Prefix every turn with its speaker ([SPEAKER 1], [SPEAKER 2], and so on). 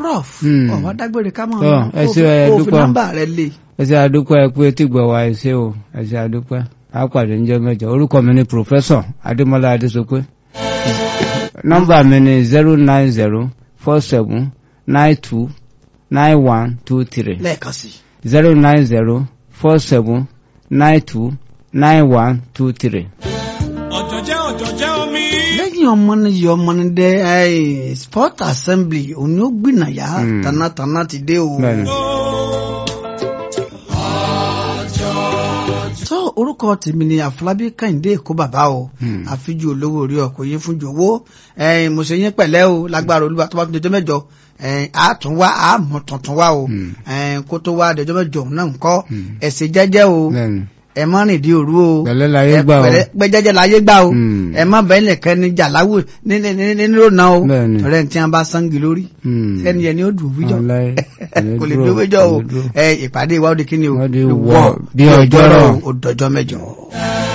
[SPEAKER 1] prof
[SPEAKER 2] Hmm.
[SPEAKER 1] ọ̀wá dágbére ká mọ̀
[SPEAKER 2] Tọ́, ẹ
[SPEAKER 1] kó
[SPEAKER 2] ṣé,
[SPEAKER 1] fi-
[SPEAKER 2] ẹ
[SPEAKER 1] kó fi
[SPEAKER 2] dúpẹ́.
[SPEAKER 1] nọ́mbà rẹ lé
[SPEAKER 2] ẹ ṣe àdúpẹ́ ẹ pé tí gbọ̀ wá ẹ ṣé o ẹ ṣe àdúpẹ́ á pàdé níjọ́ mẹ́jọ orúkọ mi ni Professor Adémọ́lá Adésopé nọ́mbà mi ni zero nine zero four seven nine two nine one two three
[SPEAKER 1] lẹ́ẹ̀kan sí i.
[SPEAKER 2] zero nine zero four seven nine two nine one two three.
[SPEAKER 3] ọ̀jọ̀jẹ́ ọ̀jọ̀jẹ́ omi.
[SPEAKER 1] lẹ́yìn ọmọ ní yọ ọmọ ní dẹ ẹ, sport assembly òní ó gbìnàyà
[SPEAKER 2] Hmm.
[SPEAKER 1] tanátana ti dé o.
[SPEAKER 2] Bẹ́ẹ̀ni.
[SPEAKER 1] tó orúkọ tèmi ni àfọlábí kẹ́hìndé èkó bàbá o
[SPEAKER 2] Hmm.
[SPEAKER 1] àfijù olówó orí ọkọ̀ yín fún jòwó ẹ̀yin mo ṣe yín pẹ̀lẹ́ o lágbára olúwa tó bá fi dọjọ́ mẹ́jọ ẹ̀yin á tún wá á mọ̀ tuntun wá o
[SPEAKER 2] Hmm.
[SPEAKER 1] ẹ̀yin kó tó wá dọjọ́ mẹ́jọ òun náà ń kọ́
[SPEAKER 2] Hmm.
[SPEAKER 1] ẹ ṣe jẹ́jẹ́ o
[SPEAKER 2] Bẹ́ẹ̀ni.
[SPEAKER 1] ẹ má rìn di òru o
[SPEAKER 2] Pẹ̀lẹ́ láyé
[SPEAKER 1] ẹ
[SPEAKER 2] gbà o.
[SPEAKER 1] pẹ̀lẹ́ pẹ́ jẹ́jẹ́ láyé gbà o
[SPEAKER 2] Hmm.
[SPEAKER 1] ẹ má bẹ́ẹ̀ nìkan ní jàláwò ní ní ní ní ní lónà o
[SPEAKER 2] Bẹ́ẹ̀ni.
[SPEAKER 1] ọ̀rẹ́ ní tí wọ́n bá sangi lórí
[SPEAKER 2] Hmm.
[SPEAKER 1] ẹni yẹn ni ó dùn wíjọ
[SPEAKER 2] Wàláhì, kò lè
[SPEAKER 1] kò lè
[SPEAKER 2] dúró,
[SPEAKER 1] dúró wíjọ
[SPEAKER 2] kò
[SPEAKER 1] o
[SPEAKER 2] lè dúró.
[SPEAKER 1] ẹ ìpàdé ìwà òde kí ni o
[SPEAKER 2] Wọ́n di
[SPEAKER 1] Ìwọ
[SPEAKER 2] wọ̀ bí ọjọ́rọ̀.
[SPEAKER 1] ó dọjọ́ mẹ́jọ.